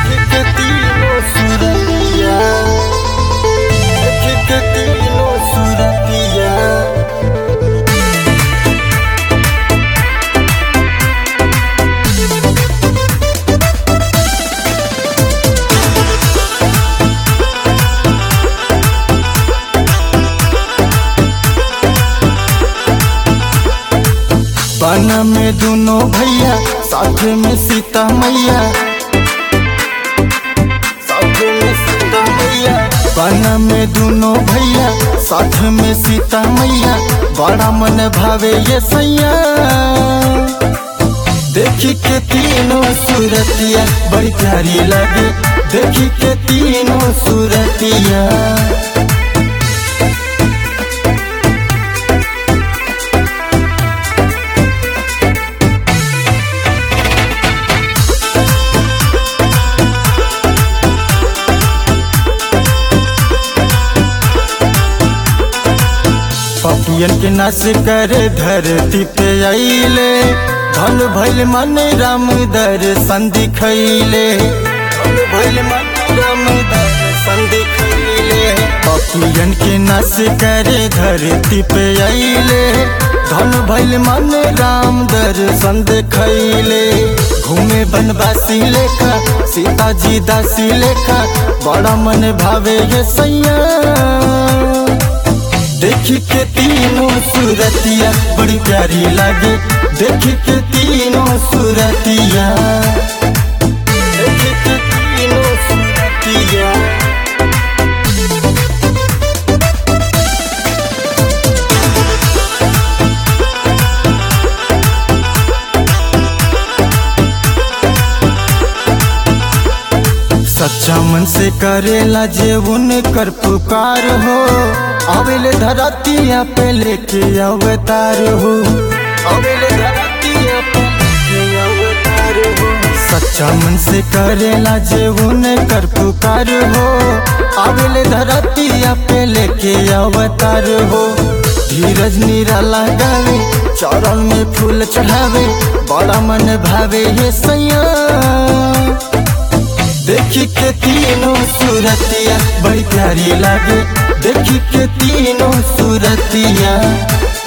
के तीनों सुरतिया देख के तीनों सुरतिया बन में दोनों भैया साथ में सीता मैया साथ में सीता मैया बन में दोनों भैया साथ में सीता मैया बड़ा मन भावे ये सैया देखी के तीनों सूरतिया बड़ी प्यारी लगे देखी के तीनों सूरतिया पपियन के नाश करे धरती पे आइले धन भैल मन राम दर्शन दिखैले धन भैल मन राम दर्शन दिखैले पपियन के नाश करे धरती पे आइले धन भैल मन राम दर्शन दिखैले घूमे बनवासी लेखा सीता जी दासी लेखा बड़ा मन भावे ये सैया देखी के तीनों सूरतिया बड़ी प्यारी लागे देखी के तीनों सूरतिया देखी के तीनों सूरतिया सच्चा मन से करेला जे उनकर पुकार हो आवेले धरतिया पे लेके अवतार हो आवेले धरतिया पे लेके अवतार हो सच्चा मन से करेला जे उनकर पुकार हो आवेले धरतिया पे लेके अवतार हो धीरज निराला गावे चरण में फूल चढ़ावे बड़ा मन भावे ये सैया देखी के तीनों सूरतिया बड़ी प्यारी लागे देखी के तीनों सूरतिया